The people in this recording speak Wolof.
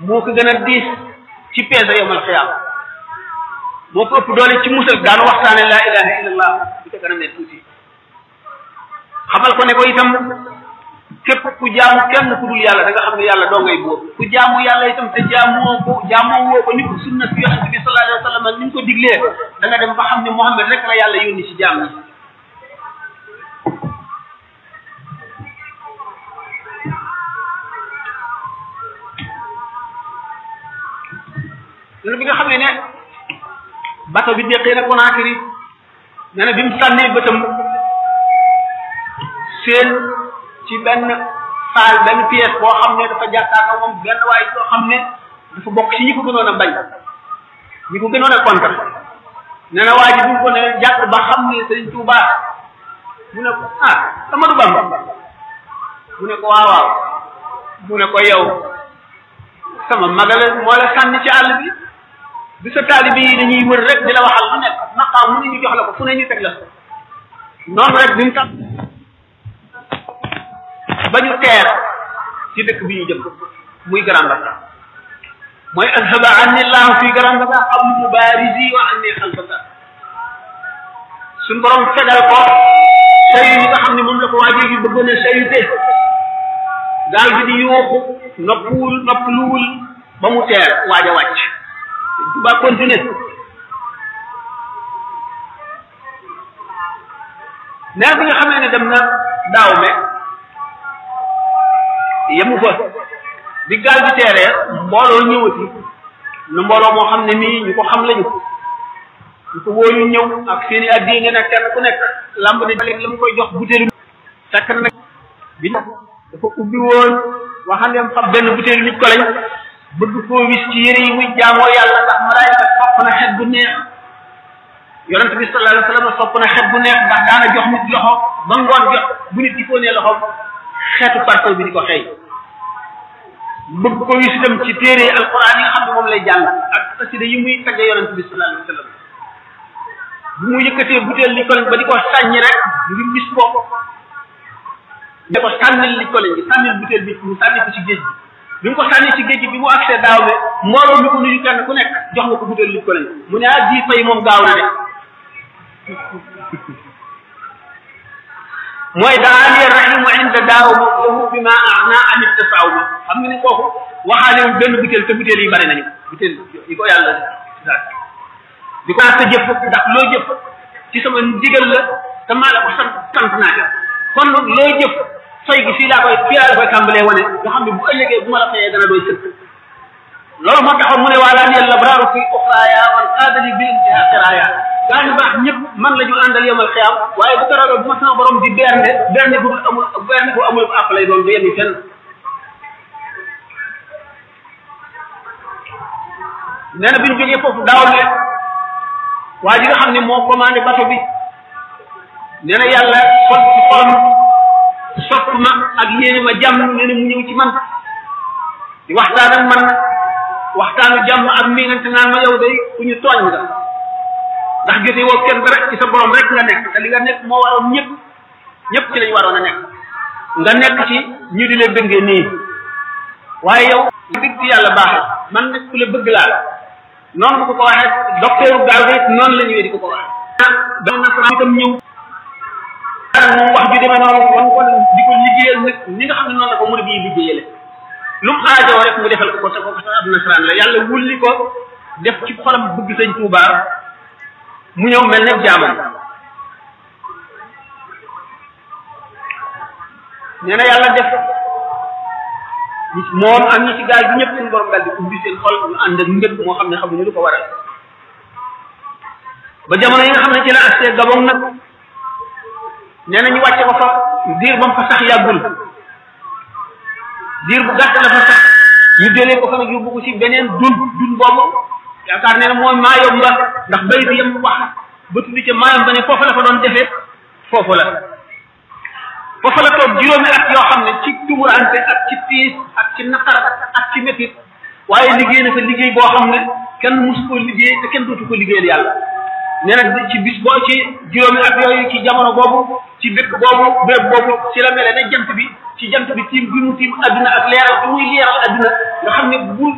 moo ko gën a diis ci peese yomal xiyaam moo ko ëpp doole ci musal daanu waxtaane laa ilaha illallah bu ca kanam ne tuuti xamal ko ne ko itam képp ku jaamu kenn ku dul yàlla da nga xam ne yàlla doo ngay bóor ku jaamu yàlla itam te jaamoo ko jaamoo woo ko ni ko sunna si yonente bi sallallahu alayhi wa sallam ni ñu ko diglee da nga dem ba xam ne Muhammad rek la yàlla yónni ci jaam ñi loolu bi nga xam ne ne bato bi déqee na Conakry nee na bi mu sànnee bëtam seen ci benn saal benn pièce boo xam ne dafa jàkkaarloo moom benn waay boo xam ne dafa bokk ci ñi ko gënoon a bañ ñi ko gënoon a contre nee na waa ji bu ko ne jàpp ba xam ne Sëriñ Tuuba mu ne ko ah Amadou Bamba mu ne ko waaw waaw mu ne ko yow sama magala moo la sànni ci àll bi bi sa taalibi yi dañuy wër rek di la waxal lu nekk maqaam mu ne ñu jox la ko fu ne ñu teg la noonu rek bi mu tax ba ñu teer ci dëkk bi ñu jëm muy Grand Bassam mooy azhaba anni llahu fi Grand Bassam qablu mubarisi wa anni xalfaka suñ borom fegal ko sayu yi nga xam ne moom la ko waajee gi bëggoon a sayute gaal gi di yuuxu noppuwul noppaluwul ba mu teer waaj a wàcc ba continuer nee bi nga xamee ne dem na daaw me yemu fa bi gaal bi teeree mbooloo ñëwati nu mbooloo moo xam ne nii ñu ko xam lañu ñu ko wóolu ñëw ak seen i addi nga ne kenn ku nekk lamb ne léegi la mu koy jox butéelu fekk na nag bi dafa ubbi woon waxandeem xam benn butéelu nit ko lañ bëgg koo wis ci yére yi muy jaamoo yàlla ndax malaayika sopp na xet bu neex yonent bi sallallahu alayhi wa sallam sopp na xet bu neex ndax daana jox nit loxo ba ngoon jot bu nit di ko nee loxo xeetu parfum bi di ko xëy bëgg ko wis itam ci téere alquran yi nga xam ne moom lay jàng ak xasida yi muy tagge yonent bi sallallahu alayhi wa sallam bu mu yëkkatee butéel li ko ba di ko sàññi rek ngir wis ko ne ko sànnil li ko lañ gi sànnil butéel bi mu sànni ko ci géej gi bi mu ko sànni ci géej gi bi mu accès daaw ne mbooloo mi ko nuyu kenn ku nekk jox nga ko butéel li ko lañ mu ne ah ji fay moom gaaw na de mooy daani rahimu inda daaw ma lahu bi ma ana amit tasaaw ma xam nga ni kooku waxaalewul benn butéel te butéel yi bari nañu butéel yi ko yàlla daal di ko sa jëf ndax loo jëf ci sama ndigal la te maa la ko sant sant naa ca kon loo jëf fay gi fii laa koy fii laa la koy tàmbalee wane nga xam ne bu ëllëgee bu ma la fayee dana doy sëkk loolu moo taxoon mu ne waa daan yàlla braaru fi uxraaya wal qaadali bi intihaa xiraaya gaa ñu baax ñëpp man la ñu àndal yomal xiyaam waaye bu ko ragal bu ma sama borom di bernde bernde bu amul bernde bu amul àpp lay doon du yem fenn nee na bi ñu jógee foofu daaw ne waa ji nga xam ne moo commandé bato bi nee na yàlla sol ci xolam sopp ma ak yéene ma jàmm nee na mu ñëw ci man di waxtaan ak man waxtaanu jàmm ak mi ngante naan ma yow day ku ñu tooñ nga ndax jote woo kenn dara ci sa borom rek nga nekk te li nga nekk moo waroon ñëpp ñëpp ci lañu waroon a nekk nga nekk ci ñu di la bëggee nii waaye yow dëgg ci yàlla baaxee man nag ku la bëgg laa noonu bu ko ko waxee docteur gaal gi noonu la ñëwee di ko ko waxee benn nasaraan itam ñëw moom wax ju demee noonu wan ko di ko liggéeyal nag ñi nga xam ne noonu la ko murid yi liggéeyale lu mu aajoo rek mu defal ko ko te ko sax ab nasaraan la yàlla wulli ko def ci xolam bëgg sëñ Tuuba mu ñëw mel ne jaamam nee na yàlla def moom ak ñi ci gaal bi ñëpp suñu borom daal di ubbi seen xol ñu ànd ak mbëgg moo xam ne xamuñu lu ko waral ba jamono yi nga xam ne ci la astee Gabon nag nee na ñu wàcce ko fa diir ba mu fa sax yàggul diir bu gàtt la fa sax ñu jëlee ko fa nag yóbbu ko ci beneen dun dun boobu yaakaar ne mooy maayom ba ndax bay bi yem wax ba tuddi ca maayom ba ne foofu la fa doon defee foofu la foofu la toog juróomi at yoo xam ne ci tumurante ak ci tiis ak ci naqar ak ci métit waaye liggéey na fa liggéey boo xam ne kenn musu ko liggéey te kenn dootu ko liggéeyal yàlla nee na ci bis boo ci juróomi at yooyu ci jamono boobu ci dëkk boobu béréb boobu ci la mele ne jant bi ci jant bi tiim bi mu tiim adduna ak leeral bi muy leeral adduna nga xam ne bu